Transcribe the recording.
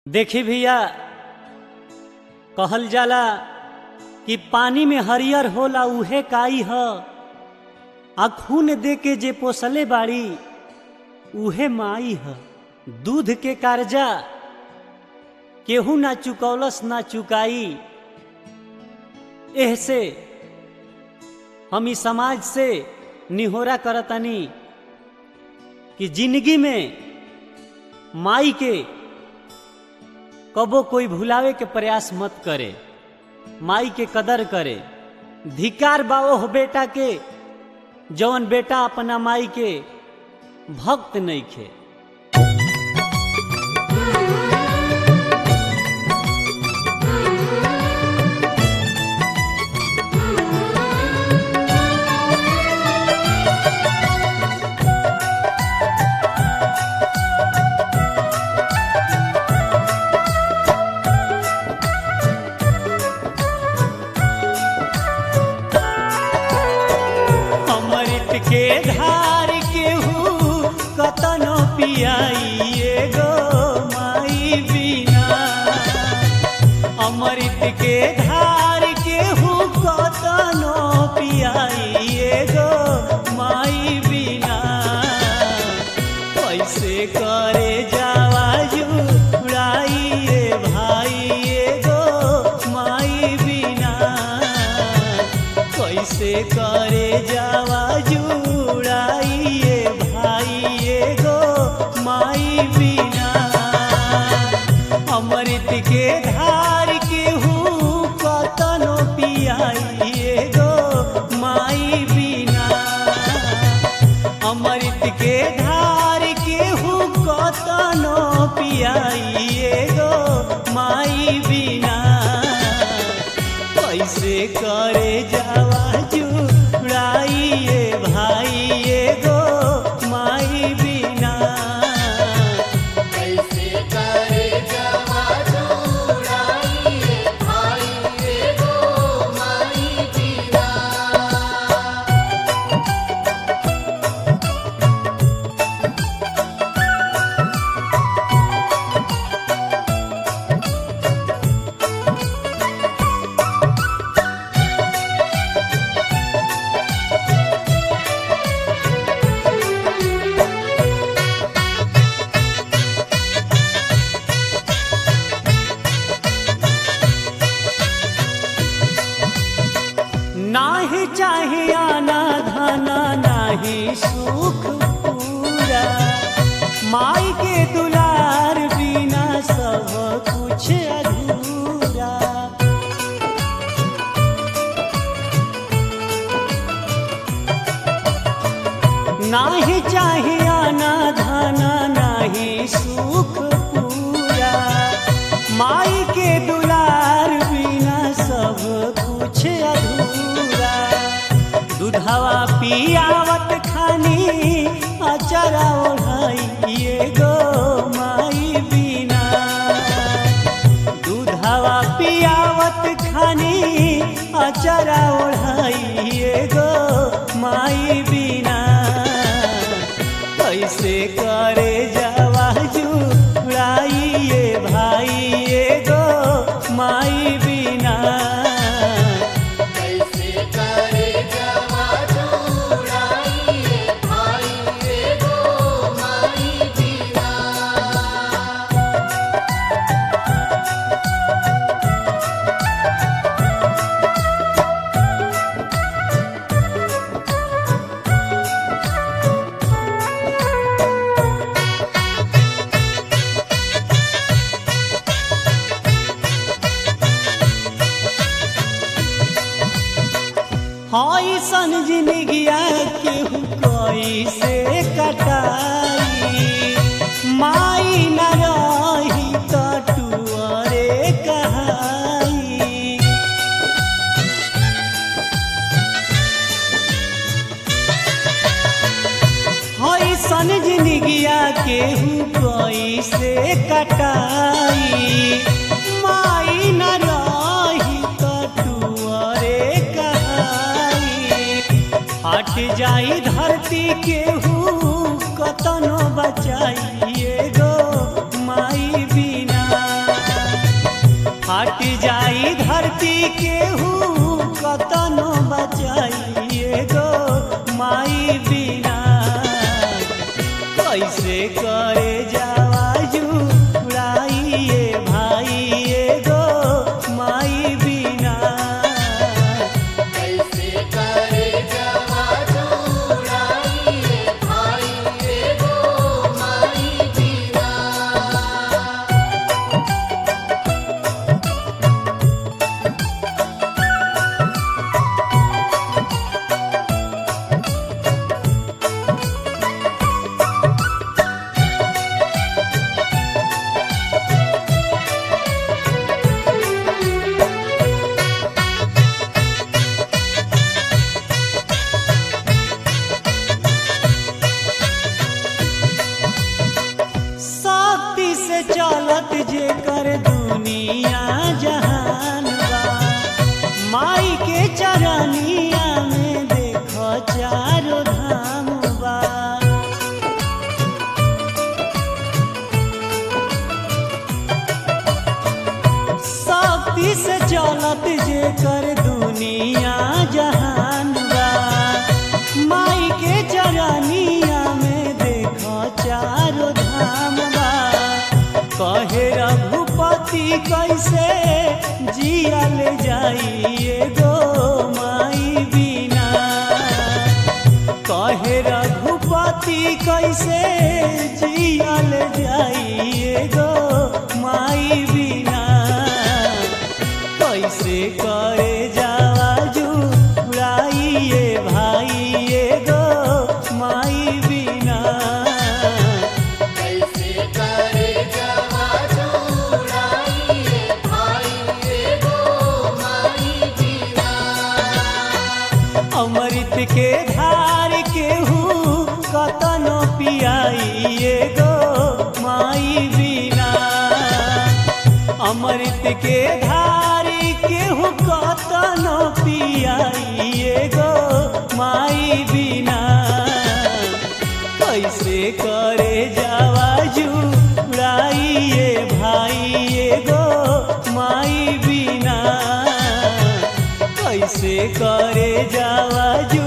देखी भैया कहल जाला कि पानी में हरियर होला उहे काई ह आ खून दे के जे पोसले बाड़ी उहे माई ह दूध के कर्जा केहू ना चुकौलस ना चुकाई एह से हम ई समाज से निहोरा करतनी कि जिंदगी में माई के कबो कोई भुलावे के प्रयास मत करे माई के कदर करे धिकार बा ओह बेटा के जवन बेटा अपना माई के भक्त नहीं खे अमृत के धार केहू कतनो पियाई एगो माई बिना अमृत के धार केहू कतनो पियाई एगो माई बिना कैसे करे जावा जुड़ाई रे भाई एगो माई बिना कैसे करे जावा जुड़ाई ये भाई एगो माई बिना अमृत के धार केहू कतनो पियाई एगो माई बिना अमृत के धार केहू कतनो पियाई एगो माई बिना कैसे करे जावा जुड़ाई ये भाई एगो माई बिना कैसे करे जवा जुड़ाई भाई एगो माई बिना नाही चाहे आना धाना नाही सुख पूरा माई के दुलार बिना सब कुछ अधूरा नाही चाहे आना धाना नाही सुख पूरा माई के दुलार बिना सब कुछ अधूरा दूधवा पियावत खानी अचरा ओढ़ाई एगो माई बिना दूधवा पियावत खानी अचरा ओढ़ाई एगो माई बिना कैसे करे जावा जुड़ाई ये भाई एगो माई बिना कैसे करे जवा जुड़ाई भाई एगो माई बिना हाई सन जिंदगिया केहू कैसे कटाई माई न रही कटुअरे कहाई हई सन जिंदगिया केहू कैसे कटाई माई न रही कटुअरे कहाई हट जाई धरती केहू कतनो बचाई एगो माई बिना हट जाई धरती केहू कतनो बचाइए गो माई बिना कैसे करे जावाजू उड़ाइए भाई गो माई बिना कैसे करे जवा जुड़ाइए भाई एगो माई बिना शक्ति से चलत जे कर दुनिया जहान बा माई के चरनिया में देख चारो धाम बा शक्ति से चलत जे कर दुनिया जहान बा माई के चरनिया में देख चारो धाम बा कहे रघुपति कैसे जिया ले जाइए गो माई बिना कहे रघुपति कैसे जियल जाइए गो माई बिना कैसे करे जावाजू उड़ाइए भाई गो माई बिना कैसे करे जवा जुड़ाइए भाई एगो माई बिना अमृत के धार केहू कतनो पियाइए गो माई बिना अमृत के धार केहू कतनो पियाइए गो माई बिना कैसे करे जावाजू उड़ाइए भाई गो माई बिना कैसे करे जावाजू